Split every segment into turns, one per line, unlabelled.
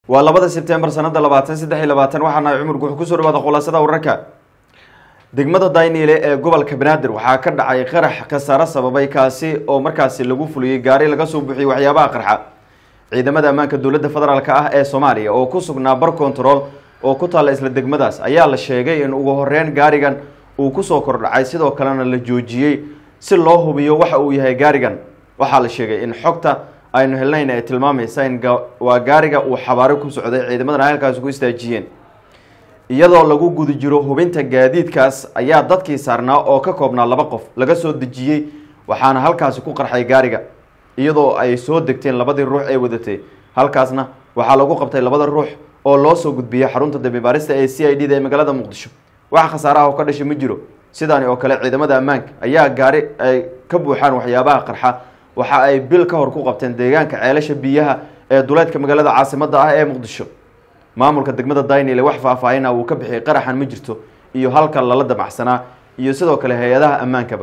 waa labada sebtembar sanada labaatan saddex iyo labaatan waxaana cumurku wuxuu kusoo dhawaada khulaasada wararka degmada dayniile ee gobolka banaadir waxaa ka dhacay qarax khasaare sababay kaasi oo markaasi lagu fuliyey gaari laga soo buuxiyey waxyaabaha qarxa ciidamada ammaanka dowladda federaalk ah ee soomaaliya oo ku sugnaa bar control oo ku taalla isla degmadaas ayaa la sheegay in ugu horeyn gaarigan uu kusoo kordhacay sidoo kalena la joojiyey si loo hubiyo waxa uu yahay gaarigan waxaa la sheegay in xogta aynu helnayn ay tilmaamaysa in waa gaariga uu xabaaro ku socday ciidamadana halkaasi ku istaajiyeen iyadoo lagu guda jiro hubinta gaadiidkaas ayaa dadkii saarnaa oo ka koobnaa laba qof laga soo dejiyey waxaana halkaasi ku qarxay gaariga iyadoo ay soo degteen labadii ruux ee wadatay halkaasna waxaa lagu qabtay labada ruux oo loo soo gudbiyey xarunta dambi baarista ee c i d da ee magaalada muqdisho wax khasaaraha oo ka dhashay ma jiro sidaani oo kale ciidamada ammaanka ayaa gaari ay ka buuxaan waxyaabaha qarxa waxa ay bil ka hor ku qabteen deegaanka ceelasha biyaha ee duleedka magaalada caasimada ah ee muqdisho maamulka degmada daynile wax faahfaahina uu ka bixiyay qaraxan ma jirto iyo halka lala damacsanaa iyo sidoo kale hay-adaha ammaankaba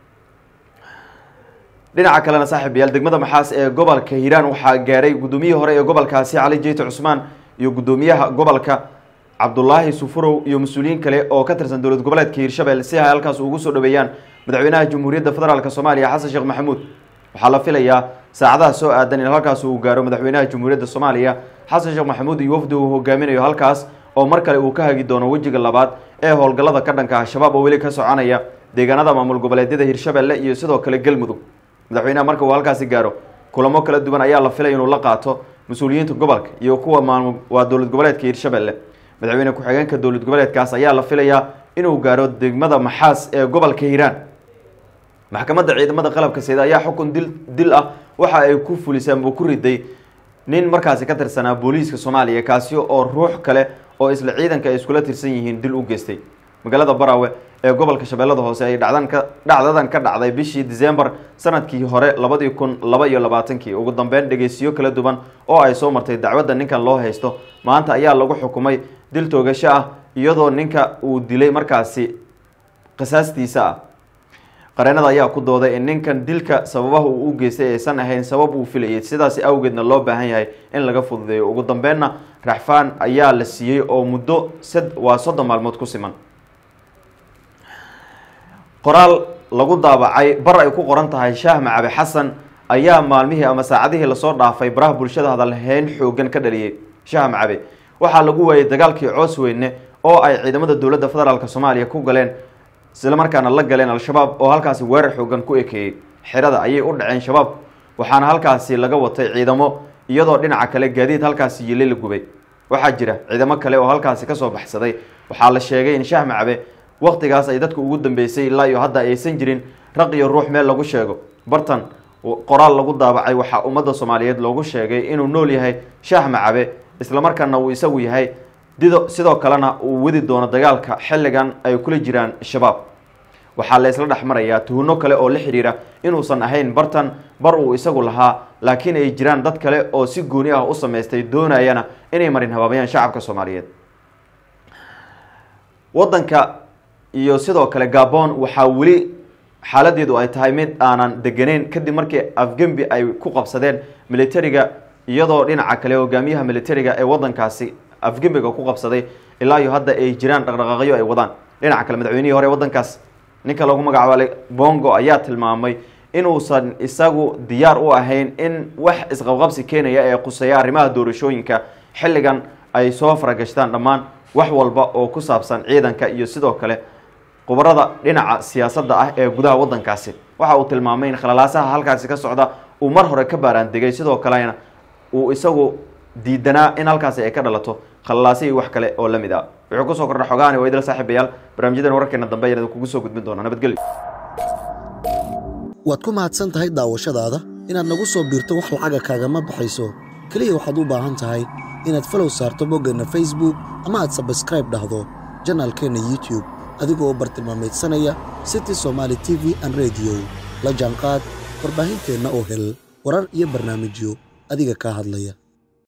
dhinaca kalena saaxiibayaal degmada maxaas ee gobolka hiiraan waxaa gaaray guddoomiyihii hore ee gobolkaasi cali jeyte cusmaan iyo guddoomiyaha gobolka cabdulaahi sufurow iyo mas-uuliyiin kale oo ka tirsan dowlad goboleedka hiirshabelle si ay halkaas ugu soo dhaweeyaan madaxweynaha jamhuuriyadda federaalk soomaaliya xasan sheekh maxamuud waxaa la filayaa saacadaha soo aadan in halkaas uu gaaro madaxweynaha jamhuuriyadda soomaaliya xasan sheekh maxamuud iyo wafdi uu hogaaminayo halkaas oo mar kale uu ka hagi doono wejiga labaad ee howlgallada ka dhanka al-shabaab oo weli ka soconaya deegaanada maamul goboleedyada hiirshabelle iyo sidoo kale galmudug madaxweynaha marka uu halkaasi gaaro kulamo kala duwan ayaa la filaya inuu la qaato mas-uuliyiinta gobolka iyo kuwa maamul waa dowlad goboleedka hiirshabelle madaxweyne ku-xigeenka dowlad goboleedkaas ayaa la filayaa inuu gaaro degmada maxaas ee gobolka hiiraan maxkamadda ciidamada qalabka sida ayaa xukun dil dil ah waxa ay ku fulisay ama ku riday nin markaasi ka tirsanaa booliiska soomaaliya kaasi oo ruux kale oo isla ciidanka ay iskula tirsan yihiin dil u geystay magaalada barawe ee gobolka shabeellada hoose ay dhacdan ka dhacdadan ka dhacday bishii december sanadkii hore labadii kun laba iyo labaatankii ugu dambeyn dhegeysiyo kala duwan oo ay soo martay dacwadda ninkan loo haysto maanta ayaa lagu xukumay dil toogasho ah iyadoo ninka uu dilay markaasi qisaastiisa ah qareenada ayaa ku dooday in ninkan dilka sababaha uu u geystay aysan ahayn sabab uu filayay sidaasi awgeedna loo baahan yahay in laga fududeeyo ugu dambeynna raxfaan ayaa la siiyey oo muddo sad waa soddon maalmood ku siman qoraal lagu daabacay bar ay ku qoran tahay shaah macabe xasan ayaa maalmihii ama saacadihii lasoo dhaafay baraha bulshada hadalhayn xoogan ka dhaliyey shaah macabe waxaa lagu waayey dagaalkii coos weyne oo ay ciidamada dowladda federaalk soomaaliya ku galeen islamarkaana la galeen al-shabaab oo halkaasi weerar xoogan ku ekeeyey xerada ayay u dhaceen shabaab waxaana halkaasi laga watay ciidamo iyadoo dhinaca kale gaadiid halkaasi yili la gubay waxaa jira ciidamo kale oo halkaasi kasoo baxsaday waxaa la sheegay in shaah macabe waqtigaas ay dadka ugu dambeysay ilaa iyo hadda aysan jirin raq iyo ruux meel lagu sheego bartan qoraal lagu daabacay waxaa ummadda soomaaliyeed loogu sheegay inuu nool yahay shaah macabe islamarkaana uu isagu yahay dido sidoo kalena uu wadi doono dagaalka xilligan ay kula jiraan shabaab waxaa la isla dhex marayaa tuhunno kale oo la xidhiira inuusan ahayn bartan bar uu isagu lahaa laakiin ay jiraan dad kale oo si gooni ah u samaystay doonayana inay marin habaabayaan shacabka soomaaliyeed waddanka iyo sidoo kale gabon waxaa weli xaaladeedu ay tahay mid aanan deganeyn kadib markii afgembi ay ku qabsadeen militariga iyadoo dhinaca kale hogaamiyaha militariga ee waddankaasi afgembiga ku qabsaday ilaa iyo hadda ay jiraan dhaqdhaqaaqyo ay wadaan dhinaca kale madaxweynihii hore waddankaas ninka lagu magacaabay bongo ayaa tilmaamay inuusan isagu diyaar u ahayn in wax isqabqabsi keenaya ee quseeya arrimaha doorashooyinka xilligan ay soo faragashtaan dhammaan wax walba oo ku saabsan ciidanka iyo sidoo kale khubarada dhinaca siyaasadda ah ee gudaha waddankaasi waxa uu tilmaamay in khalalaasaha halkaasi ka socda uu mar hore ka baaraan degay sidoo kalena uu isagu diidanaa in halkaasi ay ka dhalato khalalaasa iyo wax kale oo la mid ah wuxuu kusoo kordha xogaani waa idil saaxiibayaal barnaamijyadan wararkeena dambe ayaan kugu soo gudbin doonaa nabadgelyo
waad ku mahadsan tahay daawashadaada inaad nagu soo biirto wax lacaga kaagama baxayso keliya waxaad u baahan tahay inaad falow saarto boggeenna facebook ama aad sabskraib dhahdo janaalkeenna youtube adigoo bartilmaameedsanaya city somaali t v an rediyo la jaanqaad warbaahinteenna oo hel warar iyo barnaamijyo adiga kaa hadlaya